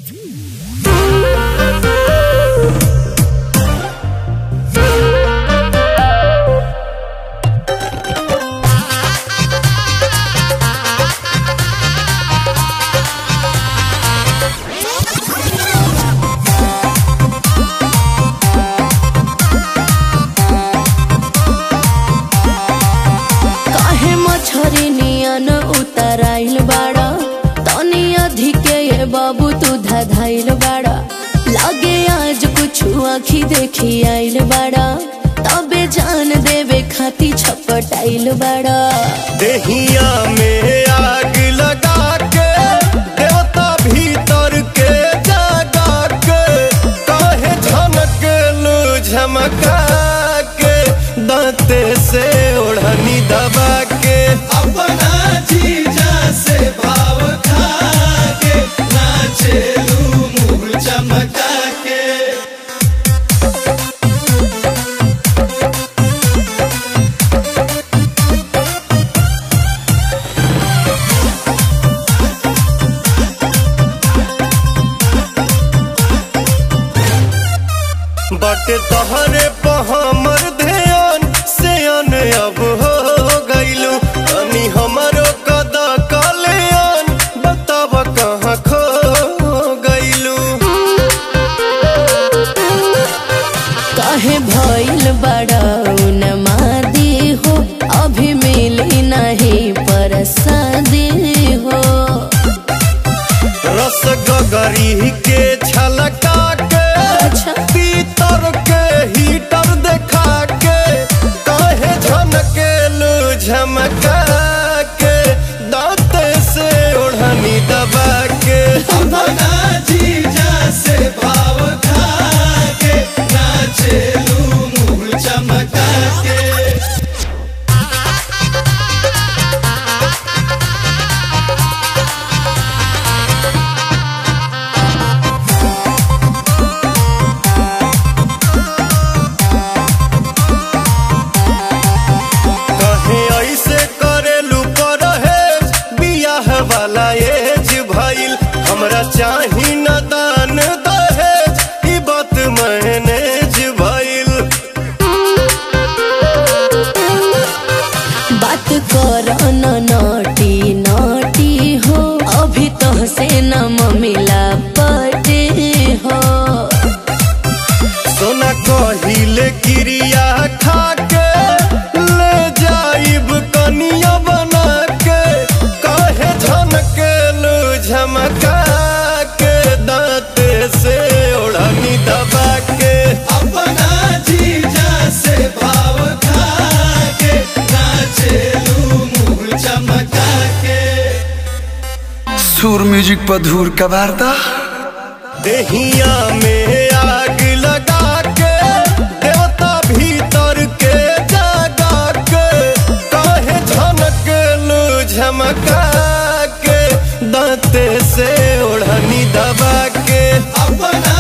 काहे मछरी नियन उतराइल बाड़ा तनी अधिके ये बाबू तू धधाइल बाड़ा लागे आज कुछ आखी देखी आइल बाड़ा तबे जान देवे खाती छपटाइल बाड़ा देहिया में आग लगा के देवता भीतर के जगा के काहे झनक लू झमका के दांते से ओढ़नी दबा के अपना जीजा से भाव खा के नाचे लू मुंह चमका के बाटे तहरे पे हमर ध्यान से अन अब हो गइलू तनी हमरो कदा कल्याण बताब कहाँ खो गइलू काहे भइल बाड़ा उन्मादी हो अभी मिली नहीं परसादी हो रस गगरी के छलका के अच्छा। पीतर के हीटर देखा के काहे झनके लू झमका के दांते से ओढ़नी दबा के अपना जीजा से भाव खा के नाचे लू मुंह चमका के कहे ऐसे करेलू परहेज बियाह वाला एज भइल हमरा चाही न दान दहेज ई बात मैनेज भइल बात कर न नटी नटी हो अभी तो से न मिला पटे हो सोना कहिले क्रिया खा के ले जाइब कनिया बना के कहे झनके लू झमका के दांते से ओढ़नी दबा के अपना जीजा से भाव खा के नाचे लू मुंह चमका के सुर म्यूजिक पर धूर का वार्ता देहिया में आग लगा के देवता भीतर के जगा के काहे झनक लू झमका के दांते से ओढ़नी दबा के अपना